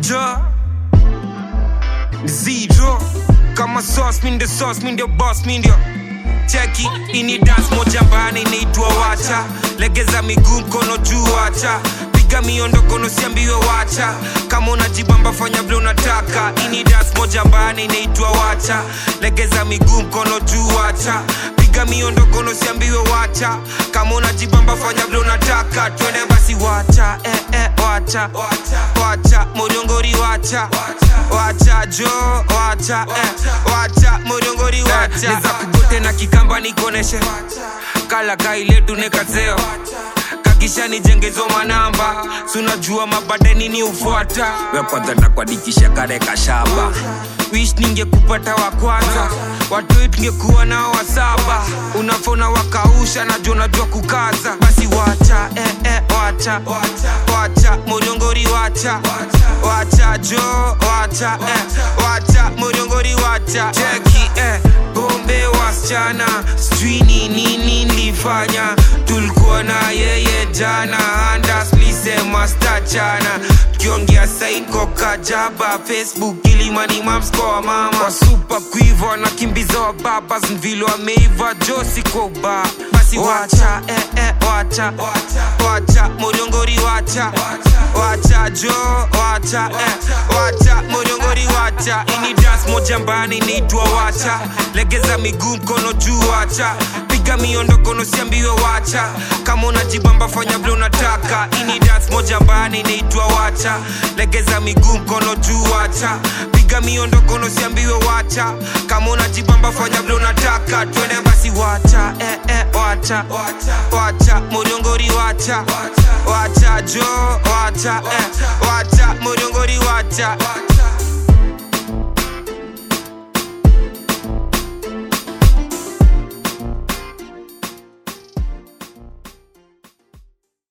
jo zero kama sauce mi ndio sauce mi ndio boss mi ndio cheki ini dance moja bana inaitwa wacha legeza miguu mkono juu wacha piga miondoko nosiambiwe wacha kama unajibamba fanya vile unataka ini dance moja bana inaitwa wacha legeza miguu mkono juu wacha piga miondoko nosiambiwe wacha kama unajibamba fanya vile unataka twende basi wacha eh, eh, wacha wacha moriongori wacha wacha jo wacha eh, wacha moriongori wacha neza kugote na kikamba nikoneshe kala kailetu nekazeo kakisha nijengezo manamba sunajua mabade nini ufuata wekwanza nakwadikisha kareka shaba wish ningekupata wa kwanza watoi tungekuwa nao wa saba unafona wakausha najua najua kukaza basi wacha eh, eh, wacha wacha moriongori wacha wacha jo wacha eh, wacha moriongori wacha cheki eh, bombe wasichana sijui ni nini nilifanya tulikuwa na yeye jana andaslisema stachana tukiongea sain kokajaba facebook ilimani mamskoa mama kwa supa kuiva wanakimbiza wa babas mvilo ameiva josi kwa uba basi wacha eh, eh, wacha wacha moriongori wacha wacha jo wacha eh, wacha moriongori wacha ini dance moja mbani inaitwa wacha legeza miguu mkono juu wacha piga miondoko nosiambiwe wacha kama unajibamba fanya vile unataka ini dance moja mbani inaitwa wacha legeza miguu mkono juu wacha piga miondoko nosiambiwe wacha kama unajibamba fanya vile unataka twende basi wacha eh, eh, wacha wacha moriongori wacha wacha jo wacha eh, wacha moriongori wacha